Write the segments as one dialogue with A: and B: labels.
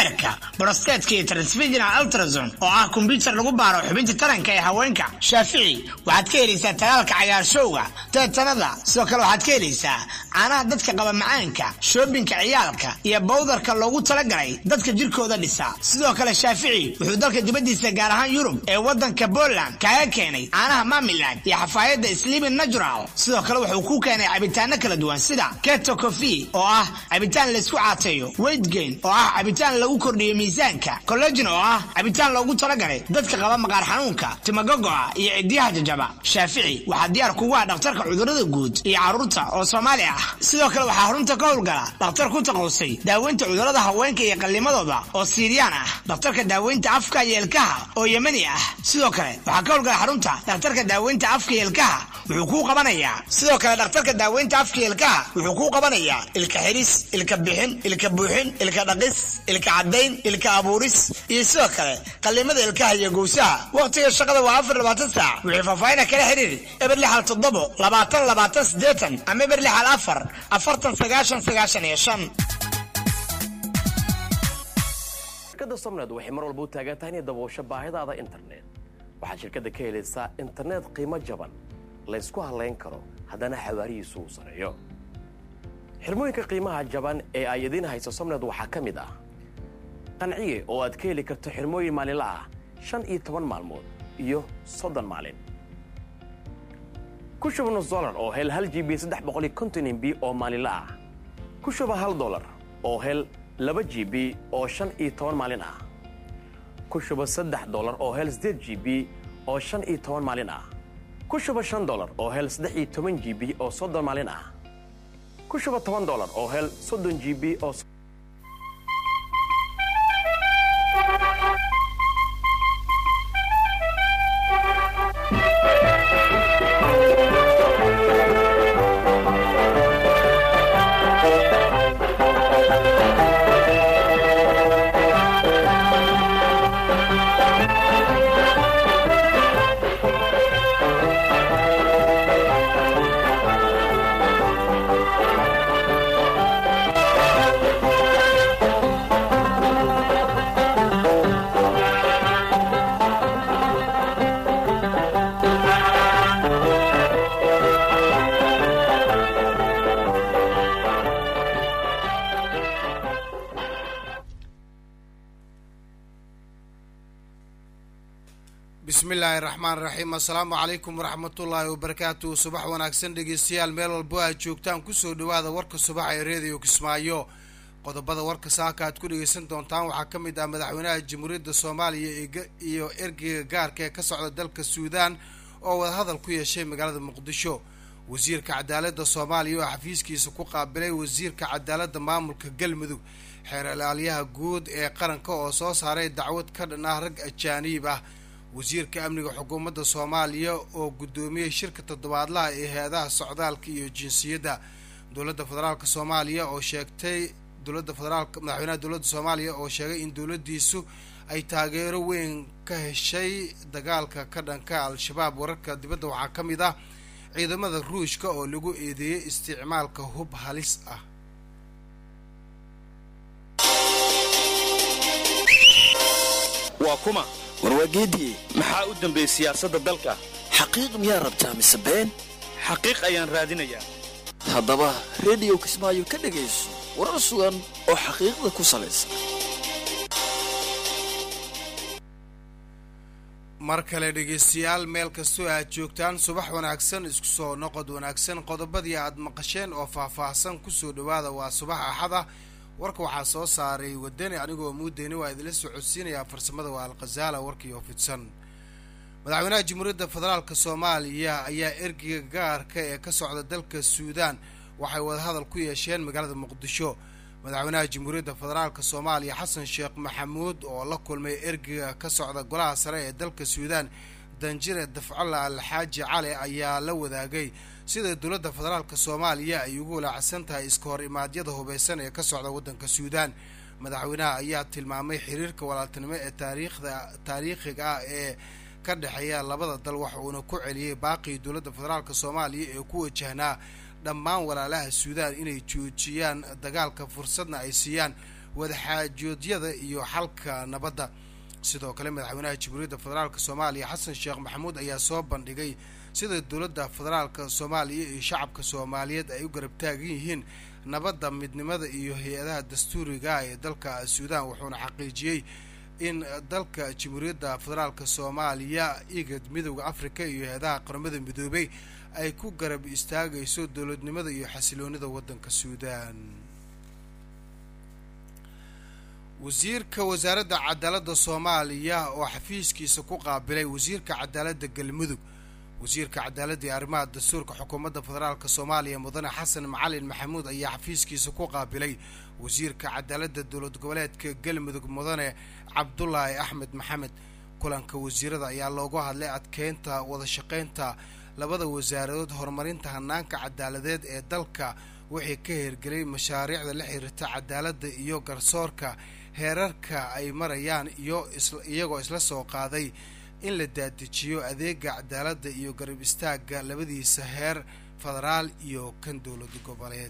A: beerka brostetka iyo transviginal ultrason oo ah kombyutar lagu baaro xubinta taranka ee haweenka shaafici waxaad ka helaysaa talaalka cagaarshowga teetanada sidoo kale waxaad ka helaysaa caanaha dadka qaba macaanka shoobinka ciyaalka iyo bawdarka loogu talagalay dadka jirkooda dhisa sidoo kale shaafici wuxuu dalka dibaddiisa gaar ahaan yurub ee waddanka poland kaaga keenay caanaha mamiland iyo xafaayadda slimin natural sidoo kale wuxuu ku keenay cabitaano kala duwan sida keto cofi oo ah cabitaan laysku caateeyo weigtgain oo ah cabitaan lagu kordhiyo miisaanka collagin oo ah cabitaan loogu talagalay dadka qaba maqaar xanuunka timagogo'a iyo cidiyaha jajaba shaafici waxaa diyaar kugu ah dhakhtarka cudurrada guud iyo carruurta oo soomaali ah sidoo kale waxaa xarunta ka howlgala dhakhtar ku taqausay daaweynta cudurrada haweenka iyo qallimadooda oo siiriyaan ah dhakhtarka daaweynta afka iyo ilkaha oo yemani ah sidoo kale waxaa ka howlgala xarunta dhakhtarka daaweynta afka iyo ilkaha wuxuu kuu qabanayaa sidoo kale dhakhtarka daaweynta afka iyo ilkaha wuxuu kuu qabanayaa ilka xiris ilka bixin ilka buuxin ilka dhaqis ilka caddayn ilka abuuris iyo sidoo kale qallimada ilkaha iyo gowsaha wakhtiga shaqada waa afar labaatan saac wixii faahfaahina kala xiriir eber lixal toddobo labaatan labaatan siddeetan ama eber lixal afar afartan sagaashan sagaashan iyo shan
B: shirkadda somned waxay mar walba u taagan tahay inay daboosho baahidaada internet waxaad shirkadda ka helaysaa internet qiimo jaban laysku halayn karo haddana xawaarihiisu uu sareeyo xirmooyinka qiimaha jaban ee ay idiin hayso somned waxaa ka mid ah qanciye oo aad ka heli karto xirmooyin maalinla ah shan iyo toban maalmood iyo soddon maalin ku shuba nus dolar oo hel hal gb saddex boqol iyo konton mb oo maalinla ah ku shuba hal dolar oo hel laba gb oo shan iyo toban maalin ah ku shuba saddex dolar oo hel siddeed gb oo shan iyo toban maalin ah ku shuba shan dolar oo hel saddex iyo toban gb oo soddon maalin ah ku shuba toban dolar oo hel soddon gb oo
C: bismillaahi raxmaan raxiim assalaamu calaykum waraxmatullaahi wabarakaatu subax wanaagsan dhegeystayaal meel walbo aad joogtaan kusoo dhawaada warka subaxa ee reediyo kismaayo qodobada warka saaka aad ku dhegeysan doontaan waxaa ka mid ah madaxweynaha jamhuuriyadda soomaaliya iyo ergeyga gaarka ee ka socda dalka suudaan oo wadahadal ku yeeshay magaalada muqdisho wasiirka cadaaladda soomaaliya oo xafiiskiisa ku qaabilay wasiirka cadaaladda maamulka galmudug xeer ilaalyaha guud ee qaranka oo soo saaray dacwad ka dhan ah rag ajaaniib ah wasiirka amniga xukuumadda soomaaliya oo guddoomiyey shirka toddobaadlaha ee hay-adaha socdaalka iyo jinsiyadda dowladda federaalk soomaaliya oo sheegtay dowladda federaalk madaxweynaha dowladda soomaaliya oo sheegay in dowladdiisu ay taageero weyn ka heshay dagaalka ka dhanka al-shabaab wararka dibadda waxaa ka mid ah ciidamada ruushka oo lagu eedeeyey isticmaalka hub halis ah
D: waa kuma
E: warwaageediye
D: maxaa u dambeeyey siyaasadda dalka
E: xaqiiq miyaa rabtaa mise been
D: xaqiiq ayaan raadinayaa
E: haddaba rediyo kismaayo ka dhegayso warar sugan oo xaqiiqda ku salaysan
C: mar kale dhegaystayaal meel kastoo aad joogtaan subax wanaagsan isku soo noqod wanaagsan qodobadii aad maqasheen oo faah-faahsan kusoo dhawaada waa subax axada warka waxaa soo saaray wadani anigoo muudeyni waa idinla soo codsiinayaa farsamada waa alkhazaala warkii oo fidsan madaxweynaha jamhuuriyadda federaalk soomaaliya ayaa ergeyga gaarka ee ka socda dalka suudaan waxay wadahadal ku yeesheen magaalada muqdisho madaxweynaha jamhuuriyadda federaalk soomaaliya xasan sheekh maxamuud oo la kulmay ergeyga ka socda golaha sare ee dalka suudaan danjire dafcalla alxaaji cali ayaa la wadaagay sida dowladda federaalk soomaaliya ay ugu walaacsan tahay iska hor imaadyada hubeysan ee ka socda waddanka suudaan madaxweynaha ayaa tilmaamay xiriirka walaaltinimo ee taariikhda taariikhiga ah ee ka dhexeeya labada dal waxa uuna ku celiyey baaqii dowladda federaalk soomaaliya ee ku wajahnaa dhammaan walaalaha suudaan inay joojiyaan dagaalka fursadna ay siiyaan wadaxaajoodyada iyo xalka nabadda sidoo kale madaxweynaha jamhuuriyadda federaalk soomaaliya xasan sheekh maxamuud ayaa soo bandhigay sida dowladda federaalka soomaaliya iyo shacabka soomaaliyeed ay u garab taagan yihiin nabadda midnimada iyo hay-adaha dastuuriga ee dalka suudaan wuxuuna xaqiijiyey in dalka jamhuuriyadda federaalka soomaaliya igad midowda afrika iyo hay-adaha qaramada midoobay ay ku garab istaagayso dowladnimada iyo xasiloonida waddanka suudaan wasiirka wasaaradda cadaaladda soomaaliya oo xafiiskiisa ku qaabilay wasiirka cadaaladda galmudug wasiirka cadaaladda iyo arrimaha dastuurka xukuumadda federaalk soomaaliya mudane xasan macalin maxamuud ayaa xafiiskiisa ku qaabilay wasiirka cadaaladda dowlad goboleedka galmudug mudane cabdulaahi axmed maxamed kulanka wasiirada ayaa loogu hadlay adkeynta wadashaqeynta labada wasaaradood horumarinta hanaanka cadaaladeed ee dalka wixii ka hirgelay mashaariicda la xiriirta cadaaladda iyo garsoorka heerarka ay marayaan iyo iyagoo isla soo qaaday in la dadejiyo adeega cadaaladda iyo garab istaagga labadiisa heer federaal iyo kan dowlad goboleed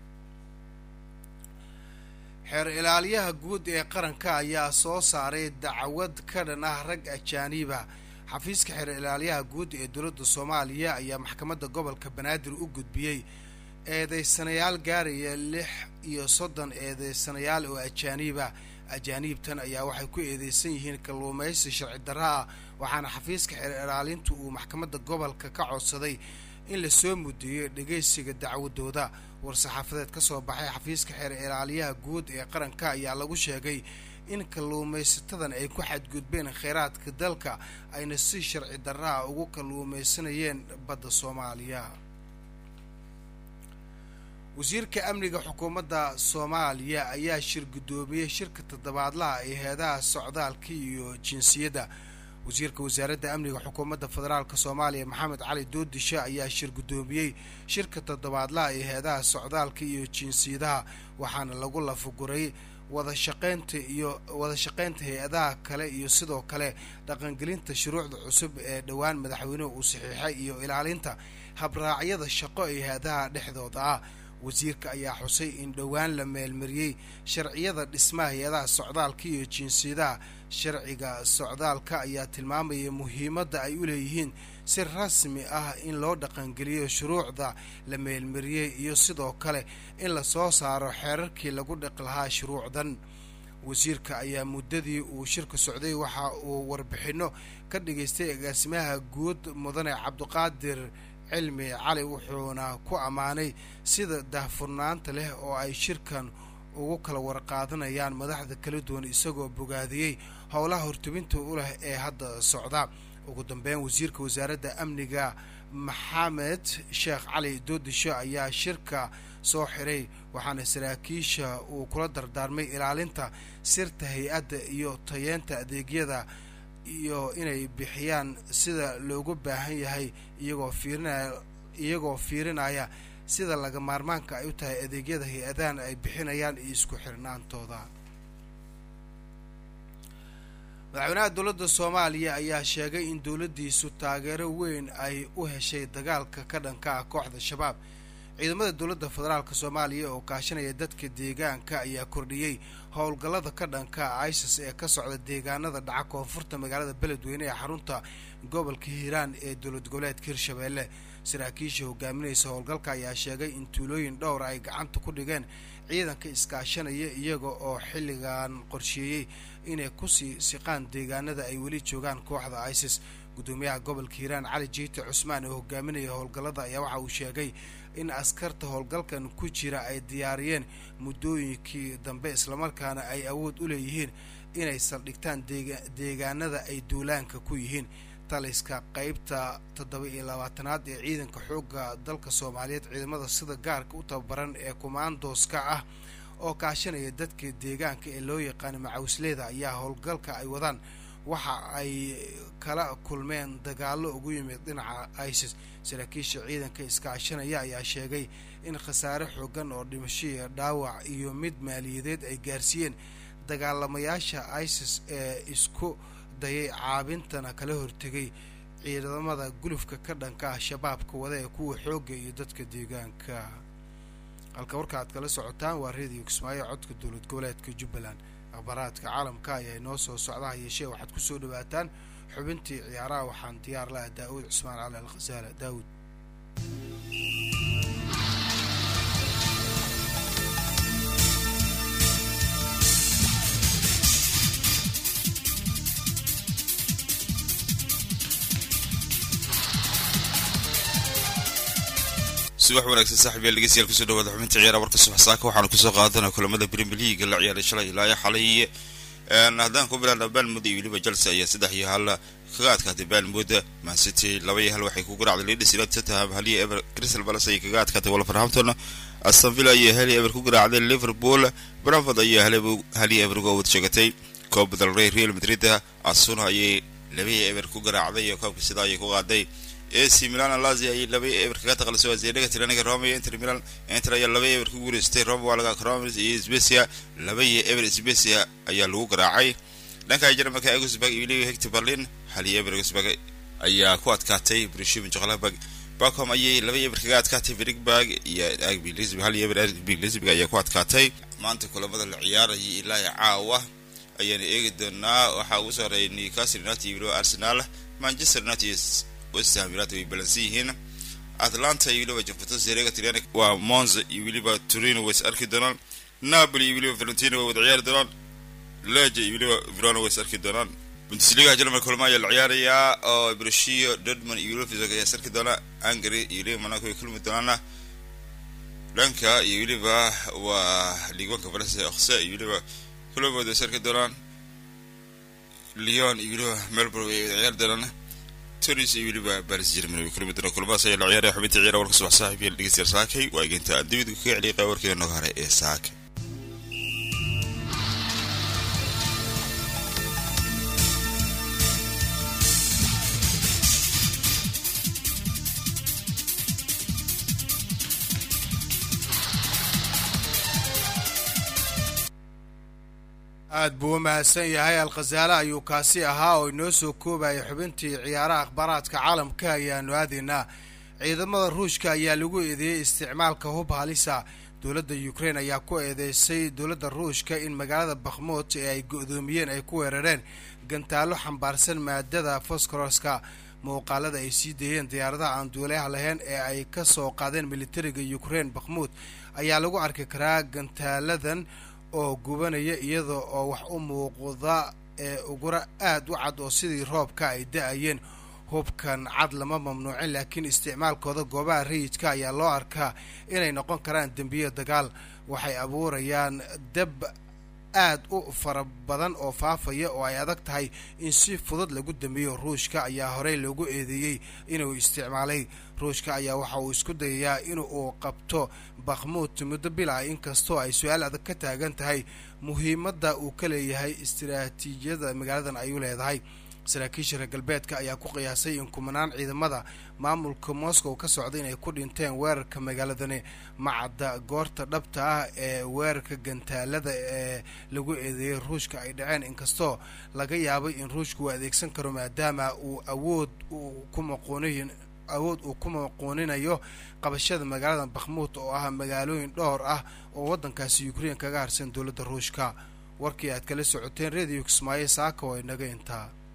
C: xeer ilaaliyaha guud ee qaranka ayaa soo saaray dacwad ka dhan ah rag ajaaniba xafiiska xeer ilaaliyaha guud ee dowladda soomaaliya ayaa maxkamadda gobolka banaadir u gudbiyey eedeysanayaal gaaraya lix iyo soddon eedeysanayaal oo ajaaniiba ajaaniibtan ayaa waxay ku eedeysan yihiin kalluumaysi sharci darra ah waxaana xafiiska xeer ilaalintu uu maxkamadda gobolka ka codsaday in lasoo mudeeyo dhegeysiga dacwadooda war-saxaafadeed ka soo baxay xafiiska xeer ilaaliyaha guud ee qaranka ayaa lagu sheegay in kalluumaysatadan ay ku xadgudbeen kheyraadka dalka ayna si sharci darraa ugu kalluumaysanayeen badda soomaaliya wasiirka amniga xukuumadda soomaaliya ayaa shir guddoomiyey shirka toddobaadlaha ee heedaha socdaalka iyo jinsiyadda wasiirka wasaaradda amniga xukuumadda federaalk soomaaliya maxamed cali doodishe ayaa shir guddoomiyey shirka toddobaadlaha ee heedaha socdaalka iyo jinsiyadaha waxaana lagu lafaguray wadashaqeynta iyo wadashaqeynta hay-adaha kale iyo sidoo kale dhaqangelinta shuruucda cusub ee dhowaan madaxweynuhu uu saxiixay iyo ilaalinta habraacyada shaqo ee hay-adaha dhexdooda ah wasiirka ayaa xusay in dhowaan la meelmariyey sharciyada dhismaha hay-adaha socdaalka iyo jinsiyadaha sharciga socdaalka ayaa tilmaamaya muhiimadda ay u leeyihiin si rasmi ah in loo dhaqangeliyo shuruucda la meelmariyey iyo sidoo kale in lasoo saaro xeerarkii lagu dhaqi lahaa shuruucdan wasiirka ayaa muddadii uu shirka socday waxa uu warbixinno ka dhigaystay agaasimaha guud mudane cabdiqaadir cilmi cali wuxuuna ku ammaanay sida daahfurnaanta leh oo ay shirkan ugu kala warqaadanayaan madaxda kala duwan isagoo bogaadiyey howlaha hortubinta u leh ee hadda socda ugu dambeyn wasiirka wasaaradda amniga maxamed sheekh cali doodisho ayaa shirka soo xiray waxaana saraakiisha uu kula dardaarmay ilaalinta sirta hay-adda iyo tayeenta adeegyada iyo inay bixiyaan sida loogu baahan yahay iyagoo fiirinaya iyagoo fiirinaya sida laga maarmaanka ay u tahay adeegyada hay-adahan ay bixinayaan iyo isku xirnaantooda madaxweynaha dowladda soomaaliya ayaa sheegay in dowladdiisu taageero weyn ay u heshay dagaalka ka dhanka ah kooxda shabaab ciidamada dowladda federaalk soomaaliya oo kaashanaya dadka deegaanka ayaa kordhiyey howlgallada ka dhanka isis ee ka socda deegaanada dhaca koonfurta magaalada beledweyne ee xarunta gobolka hiiraan ee dowlad goboleedka hirshabeelle saraakiisha hogaaminaysa howlgalka ayaa sheegay in tuulooyin dhowr ay gacanta ku dhigeen ciidanka iskaashanaya iyaga oo xilligan qorsheeyey inay kusii siqaan deegaanada ay weli joogaan kooxda isis gudoomiyaha gobolka hiiraan cali jiite cusmaan oo hogaaminaya howlgallada ayaa waxa uu sheegay in askarta howlgalkan ku jira ay diyaariyeen muddooyinkii dambe islamarkaana ay awood u leeyihiin inay saldhigtaan deegaanada ay duulaanka ku yihiin taliska qeybta toddoba iyo labaatanaad ee ciidanka xoogga dalka soomaaliyeed ciidamada sida gaarka u tababaran ee kumaandooska ah oo kaashanaya dadka deegaanka ee loo yaqaano macawisleeda ayaa howlgalka ay wadaan waxa ay kala kulmeen dagaallo ugu yimid dhinaca isis saraakiisha ciidanka iskaashanaya ayaa sheegay in khasaare xoogan oo dhimashaiyo dhaawac iyo mid maaliyadeed ay gaarsiiyeen dagaalamayaasha isis ee isku dayay caabintana kala hortegay ciidamada gulufka ka dhanka ah shabaabka wada ee kuwa xoogga iyo dadka deegaanka halka warka aad kala socotaan waa reediyo kismaayo codka dowlad goboleedka jubbaland akhbaaraadka caalamka ayaa inoo soo socdaha yeeshee waxaad ku soo dhawaataan xubintii ciyaaraha waxaan diyaar laha daa'uud cusmaan cali alkhasaala daawud
F: subax wanaagsan saaxiibyaal dhegeystayaal kusoo dhawaada xubinta ciyaara warka subax saaka waxaanu kusoo qaadanaa kulamada premier league la ciyaaray shalay ilaa xalay haddaan ku bilaabna balmud iyo weliba chelsea ayaa saddex iyo hal kaga adkaatay balmud mancity laba iyo hal waxay ku garaacday leeds united tottenham hal iyo ever crystal palace ayay kaga adkaatay wolverhampton aston villa ayaa hal iyo ever ku garaacday liverpool brentford ayaa hal iyo ever uga wad sheegatay koob del rey real madrid asuna ayay laba iyo ever ku garaacday iyo koobka sidaa ayay ku qaaday ac milan lazia ayay laba eber kaga taqalisay wazeedhaga tiraniga roma iyo inter milan inter ayaa laba eber ku guuleystay roma waa laga cromis iyo sbecia laba iyo eber sbecia ayaa lagu garaacay dhanka jarmalka egusburg iyo weliba hector berlin hal iyo eber egusburg ayaa ku adkaatay brushimin joklabag bacom ayay laba eber kaga adkaatay virigburg iyo agbi lisbig hal iyo eber agbi lisbig ayaa ku adkaatay maanta kulamada la ciyaarayay ilaa caawa ayaana eegi doonaa waxaa ugu soo horeeyay newcastle united iyo weliba arsenal manchester united westham united way balansan yihiin atlanta iyo weliba juventus erega tiryanik waa monza iyo weliba turino way is arki doonaan napoli iyo weliba valentino way wada ciyaari doonaan leja iyo weliba verona way is arki doonaan bundesliga jermal kulma ayaa la ciyaarayaa oo brushiyo dortmund iyo weliba fisog ayaa is arki doona hungary iyo weliba monaco way kulmi doonaana dhanka iyo weliba waa liigwanka faransa okse iyo weliba kulabooda way is arki doonaan leon iyo weliba melbourne way wada ciyaari doonaan toris iyo weliba baris germany way kulmi doonaan kulmahaas ayaa la ciyaaraya xubinta ciyaara warka subax saaxiib iyo dhegeystayaal saakay waa egeynta aan dibida kaga celiyay qayb warkeeda nooga hare ee saaka
C: aada buu u mahadsan yahay alkhasaale ayuu kaasi ahaa oo inoo soo koobaya xubintii ciyaaraha akhbaaraadka caalamka ayaanu aadaynaa ciidamada ruushka ayaa lagu eedeeyey isticmaalka hub halisa dowladda ukrain ayaa ku eedeysay dowladda ruushka in magaalada bakhmuut ee ay go-doomiyeen ay ku weerareen gantaallo xambaarsan maadada foscoroska muuqaalada ay sii deeyeen diyaaradaha aan duuleyaha lahayn ee ay ka soo qaadeen militariga ukrain bakhmuut ayaa lagu arki karaa gantaaladan oo gubanaya iyada oo wax u muuqda ee ugura aada u cad oo sidii roobka ay da-ayeen hubkan cad lama mamnuucin laakiin isticmaalkooda goobaha rayidka ayaa loo arkaa inay noqon karaan dembiye dagaal waxay abuurayaan dab aad u fara badan oo faafaya oo ay adag tahay in si fudud lagu dambeeyo ruushka ayaa horey loogu eedeeyey inuu isticmaalay ruushka ayaa waxa uu isku dayayaa in uu qabto bakhmuut muddo bil ah inkastoo ay su-aal adag ka taagan tahay muhiimadda uu ka leeyahay istiraatiijiyada magaaladan ay u leedahay saraakiisha reer galbeedka ayaa ku qiyaasay in kumanaan ciidamada maamulka moscow ka socda inay ku dhinteen weerarka magaaladani macadda goorta dhabta ah ee weerarka gantaalada ee lagu eedeeyey ruushka ay dhaceen inkastoo laga yaabay in ruushka uu adeegsan karo maadaama uu awood uu ku maqooniy awood uu ku maquuninayo qabashada magaalada bakhmuut oo ah magaalooyin dhowr ah oo waddankaasi ukrain kaga harsan dowladda ruushka warkii aad kala socoteen radio kismaayo saaka oo inaga intaa